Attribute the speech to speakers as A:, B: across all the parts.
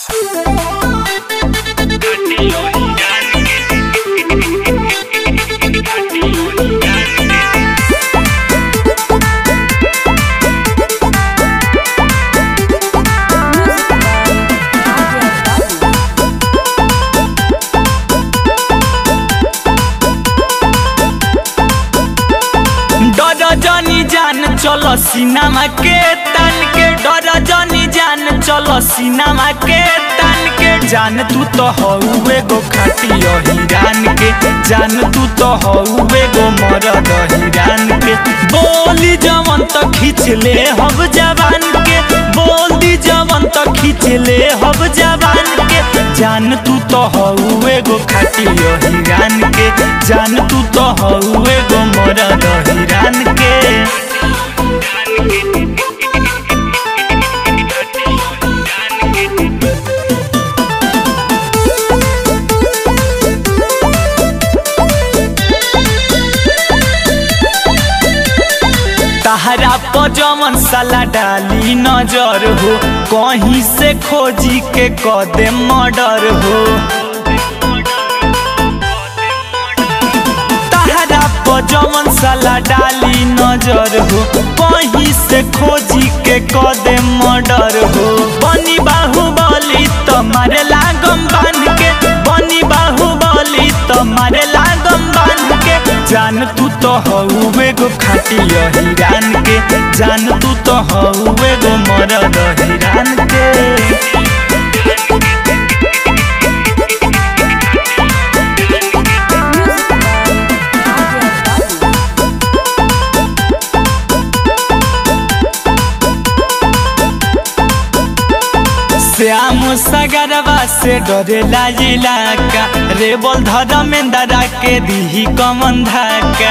A: डर जनी जान चलो सिनेमा के तन के डर जनी जान चलो सिनेमा के तन के जान तू तो हउए गो खाटी हिरान के जान तू तो हउए गो मरद हिरान के बोली जवन तो खींच ले हब जवान के बोल दी जवन तो खींच ले हब जवान के जान तू तो हउए गो खाटी हिरान के जान तू तो हउए गो मरद हिरान के तहरा पजमन साला डाली नजर हो कहीं से खोजी के कदे मर्डर हो तहरा पजमन साला डाली नजर हो कहीं से खोजी के कदे मर्डर हो बनी बाहुबली तुम्हारे लागम बांध के बनी बाहुबली तुम्हारे लागम बांध के जान तू तो हउए गो खाटी हिरान के जान तू तो हउए गो मरद हिरान के श्याम सगरवा से डरेला इलाका रे बोल धर्मेंद्रा के दीही कमन धाका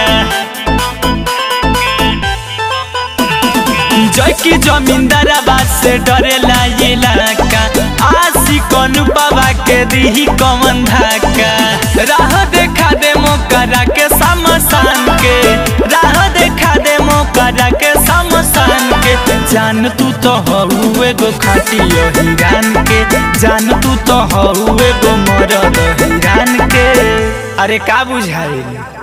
A: जय की जमींदारा से डरेला इलाका आशी कनु बाबा के दीही कमन धाका राह देखा दे मोकरा के समसान के राह देखा दे मोकरा के समसान के जान तू तो हउए गो खाटी हिरान के जान तू तो हउए गो मरद हिरान के अरे का बुझाइल